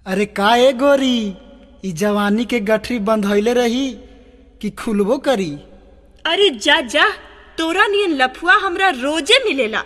अरे का ए गोरी ई जवानी के गठरी बंधइले रही कि खुलबो करी अरे जा जा तोरा नियन लफुआ हमरा रोजे मिलेला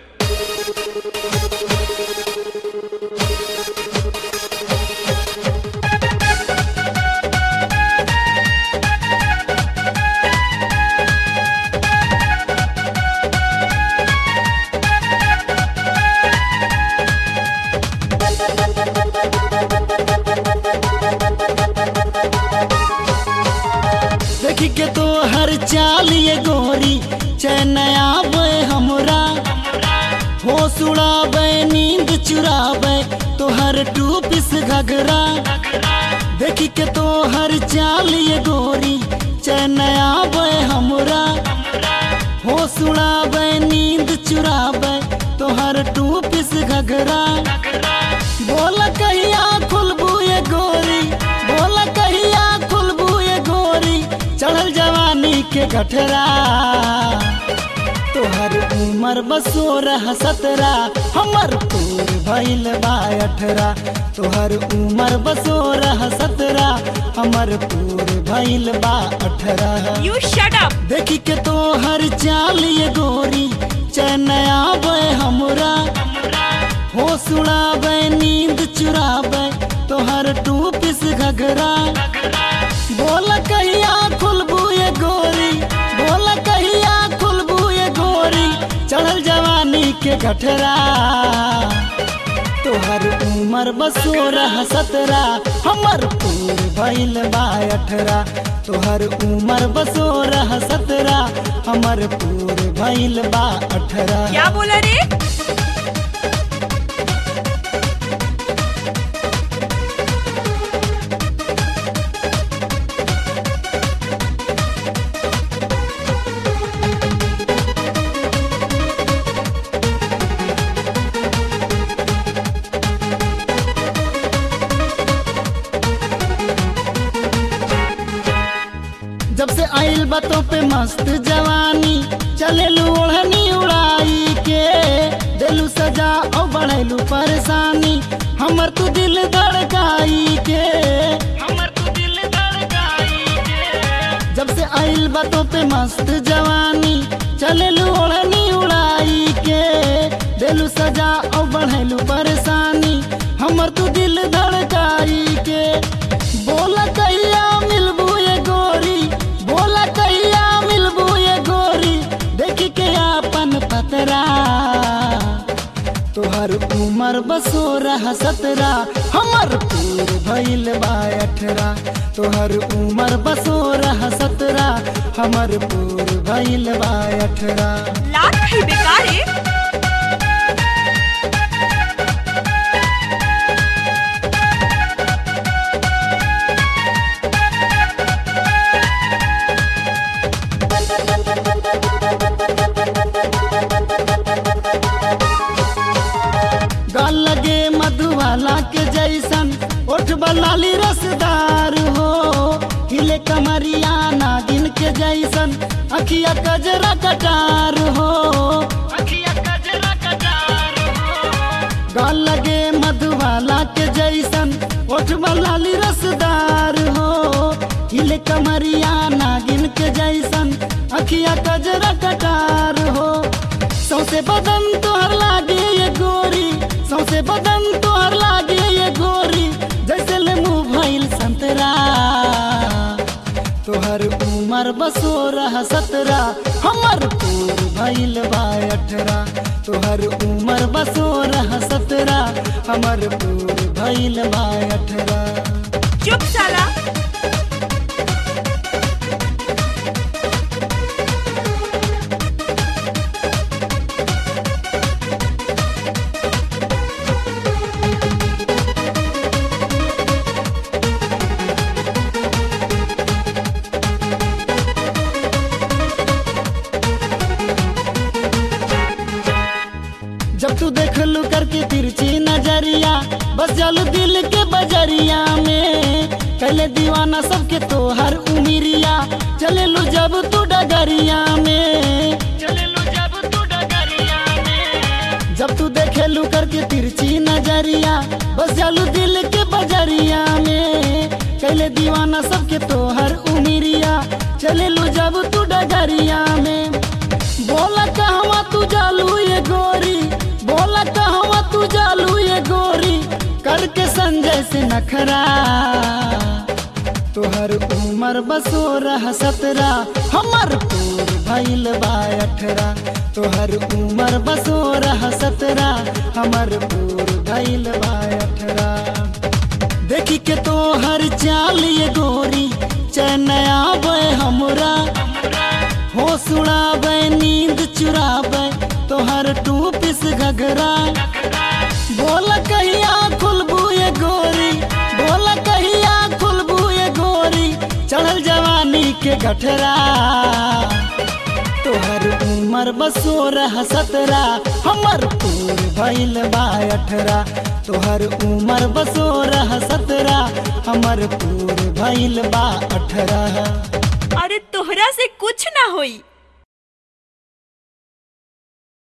देखी के तो हर चाल ये गोरी चैन आवे हमरा होश उड़ावे नींद चुरावे तो हर टू पिस घघरा देखी के तो हर चाल ये गोरी चैन आवे हमरा होश उड़ावे नींद चुरावे तो हर टू पिस घघरा बोल कहिया खुलबू ये गोरी बोल कहिया खुलबू ये गोरी चढ़ल जवानी के गठरा तोहर उमर बसोरह सतरा हमर पूर भइल बा अठरा तोहर उमर बसोरह सतरा हमर पूर भइल बा अठरा यू शट अप देखी के तोहर चाल ये गोरी चैन आवे हमरा होश उड़ावे नींद चुरावे तोहर टू पिस घघरा बोल कहिया खुलबू ये गोरी बोल कहिया खुलबू ये गोरी चढ़ल जवानी के गठरा तोहर उमर बसोरह सतरा हमर पूर भइल बा अठरा तोहर उमर बसोरह सतरा हमर पूर भइल बा अठरा क्या बोला रे जब से आइल बातों पे मस्त जवानी चलेलू ओढ़नी उड़ाई के देलू सजा और बढ़ेलू परेशानी हमर तू दिल धड़काई के हमर तू दिल धड़काई के जब से आइल बातों पे मस्त जवानी चलेलू ओढ़नी उड़ाई के देलू सजा और बढ़ेलू परेशानी हमर तू दिल धड़काई के बोला कहिया मिलबू ये गोरी बोला कहिया मिलबू ये गोरी देखी के आपन पतरा तोहर उमर बसोरह सतरा हमर पूर भइल बा अठरा तोहर उमर बसोरह सतरा हमर पूर भइल बा अठरा लात है बेकार है गाल लगे मधुबाला के जैसन ओठ बलाली रसदार हो हिले कमरिया नागिन के जैसन अखिया कजरा कटार हो अखिया कजरा कटार हो गाल लगे मधुबाला के जैसन ओठ बलाली रसदार हो हिले कमरिया नागिन के जैसन अखिया कजरा कटार हो सौसे बदन तोहर लागे ये गोरी सौसे बदन तोहर लागे ये गोरी जैसे ले मुंह भइल संतरा तोहर उमर बसोरह सतरा हमर पूर भइल बा अठरा तोहर उमर बसोरह सतरा हमर पूर भइल बा अठरा चुप साला जब तू देख लू करके तिरछी नजरिया बस जालू दिल के बजरिया में कहले दीवाना सबके तोहर उमिरिया चले लू जब तू डगरिया में चले लू जब तू डगरिया में जब तू देखे लू करके तिरछी नजरिया बस जालू दिल के बजरिया के संजय से नखरा तोहर उमर बसोरह सतरा हमर पूर भइल बा अठरा तोहर उमर बसोरह सतरा हमर पूर भइल बा अठरा देखी के तोहर चाल ये गोरी चैनया बे हमरा होश उड़ाबे नींद चुराबे तोहर टू पिस घघरा बोल कहिया खुलबू ये गोरी बोल कहिया खुलबू ये गोरी चढ़ल जवानी के गठरा तोहर उमर बसोरह सतरा हमर पूर भइल बा अठरा तोहर उमर बसोरह सतरा हमर पूर भइल बा अठरा अरे तोहरा से कुछ ना होई